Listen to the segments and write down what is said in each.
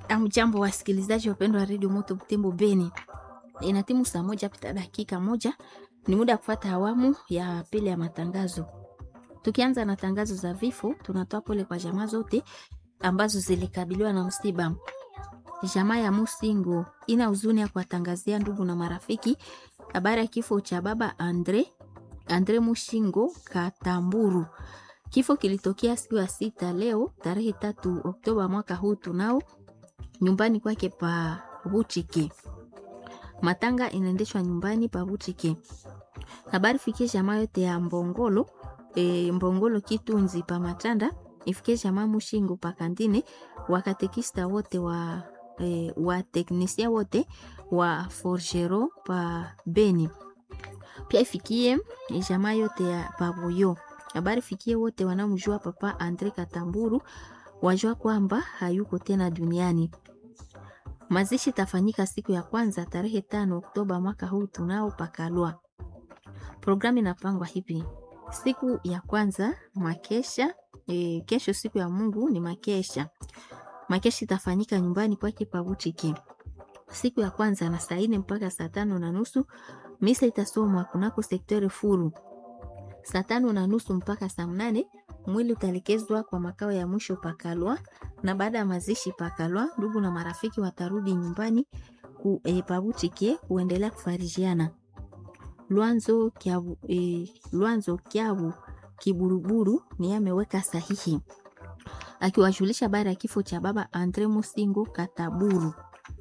Amjambo wasikilizaji wapendwa wa redio Moto Butembo Beni, ina timu saa moja pita dakika moja, ni muda wa kufuata awamu ya pili ya matangazo. Tukianza na tangazo za vifo, tunatoa pole kwa jamaa zote ambazo zilikabiliwa na msiba. Jamaa ya Musingo ina huzuni ya kuwatangazia ndugu na marafiki habari ya kifo cha baba Andre Andre Mushingo Katamburu. Kifo kilitokea siku ya sita leo tarehe tatu Oktoba mwaka huu tunao nyumbani kwake pa Butike. Matanga inaendeshwa nyumbani pa Butike. Habari fikie jamaa yote ya Mbongolo e, Mbongolo Kitunzi pa Matanda ifikie jamaa Mushingo pa Kandine, wakatekista wote wa e, wa teknisia wote wa Forgero pa Beni. Pia ifikie jamaa yote ya Pabuyo. Habari fikie wote wanaomjua papa Andre Katamburu wajua kwamba hayuko tena duniani. Mazishi tafanyika siku ya kwanza tarehe tano Oktoba mwaka huu tunao pakalwa. Programu inapangwa hivi: siku ya kwanza makesha e, kesho siku ya Mungu ni makesha. Makesha itafanyika nyumbani kwake Pabutiki siku ya kwanza na saa nne mpaka saa tano na nusu. Misa itasomwa kunako sektori furu saa tano na nusu mpaka saa mnane. Mwili utalekezwa kwa makao ya mwisho Pakalwa, na baada ya mazishi Pakalwa, ndugu na marafiki watarudi nyumbani ku, e, Pabutike kuendelea kufarijiana. Lwanzo Kyabu, e, Lwanzo Kyabu Kiburuburu ni ameweka sahihi akiwajulisha habari ya kifo cha baba Andre Musingo Kataburu.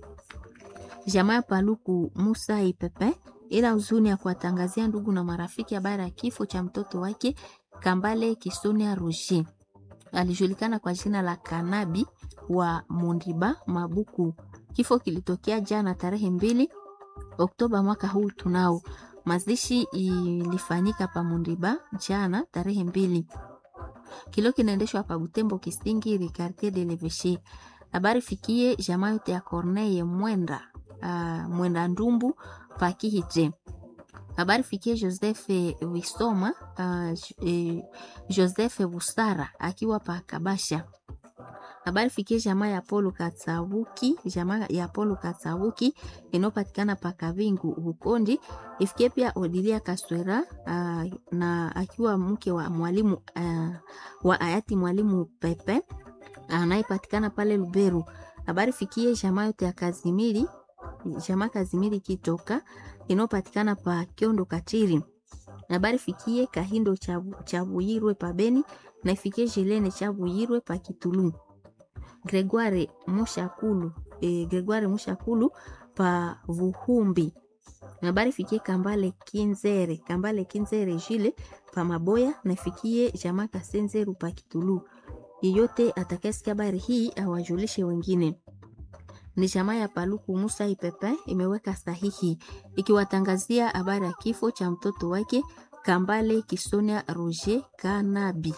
Jamaa Paluku Musa Ipepe ila huzuni ya kuwatangazia ndugu na marafiki habari ya kifo cha mtoto wake Kambale Kisonia Roger, alijulikana kwa jina la Kanabi wa Mundiba Mabuku. Kifo kilitokea jana tarehe mbili Oktoba mwaka huu tunao. Mazishi ilifanyika pa Mundiba jana tarehe mbili. Kilo kinaendeshwa pa Butembo Kisingiri quartier de l'Eveche. Habari fikie jamaa yote ya Corneille Mwenda uh, Mwenda Ndumbu pakihije habari fikie Joseph Wisoma uh, eh, Joseph Busara akiwa pa Kabasha. Habari fikie jamaa ya Polo Katsabuki, jamaa ya Polo Katsabuki inayopatikana pa Kavingu Bukondi. Ifikie pia Odilia Kaswera uh, na akiwa mke wa mwalimu uh, wa hayati mwalimu Pepe anayepatikana uh, pale Luberu. Habari fikie jamaa yote ya Kazimiri jamaa Kazimiri Kitoka inayopatikana pa Kiondo Katiri. Habari fikie Kahindo Chabuyirwe pa Beni na ifikie Jelene Chabuyirwe pa Kitulu. Gregoire Mushakulu e, Gregoire Mushakulu pa Vuhumbi. Habari fikie Kambale Kinzere Kambale Kinzere Jile pa Maboya na ifikie jamaa Kasenzeru pa Kitulu. Yeyote atakayesikia habari hii awajulishe wengine ni jamaa ya Paluku Musa Ipepe imeweka sahihi ikiwatangazia habari ya kifo cha mtoto wake Kambale Kisonia Roger Kanabi.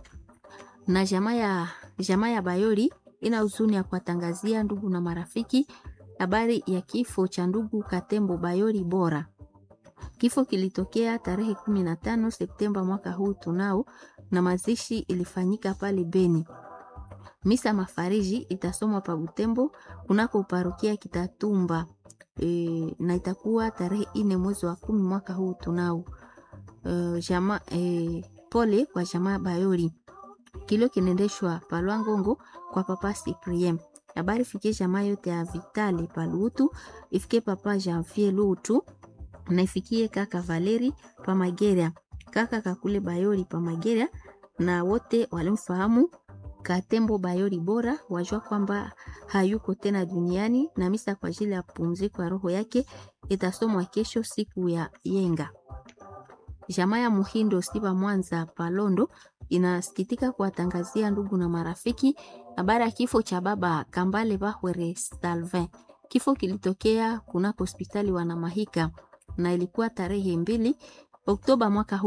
Na jamaa ya jamaa ya Bayoli ina huzuni ya kuwatangazia ndugu na marafiki habari ya kifo cha ndugu Katembo Bayoli Bora. Kifo kilitokea tarehe 15 Septemba mwaka huu tunao, na mazishi ilifanyika pale Beni. Misa mafariji itasomwa pa Butembo kunako parokia Kitatumba e, na itakuwa tarehe ine mwezi wa kumi mwaka huu tunao. E, jama, e, pole kwa jamaa Bayoli. Kilio kinaendeshwa Palwangongo kwa papa Cyprien. Habari fikie jamaa yote ya Vitali Palutu, ifikie papa Janvier Lutu na ifikie kaka Valeri pa Mageria, kaka Kakule Bayoli pa Mageria na wote walimfahamu Katembo Bayoli Bora wajua kwamba hayuko tena duniani, na misa kwa ajili ya pumziko ya roho yake itasomwa kesho siku ya yenga. Jamaa ya Muhindo Siba Mwanza Palondo inasikitika kuwatangazia ndugu na marafiki habari ya kifo cha baba Kambale Bahwere Salvin. Kifo kilitokea kunako hospitali Wanamahika na ilikuwa tarehe mbili Oktoba mwaka huu.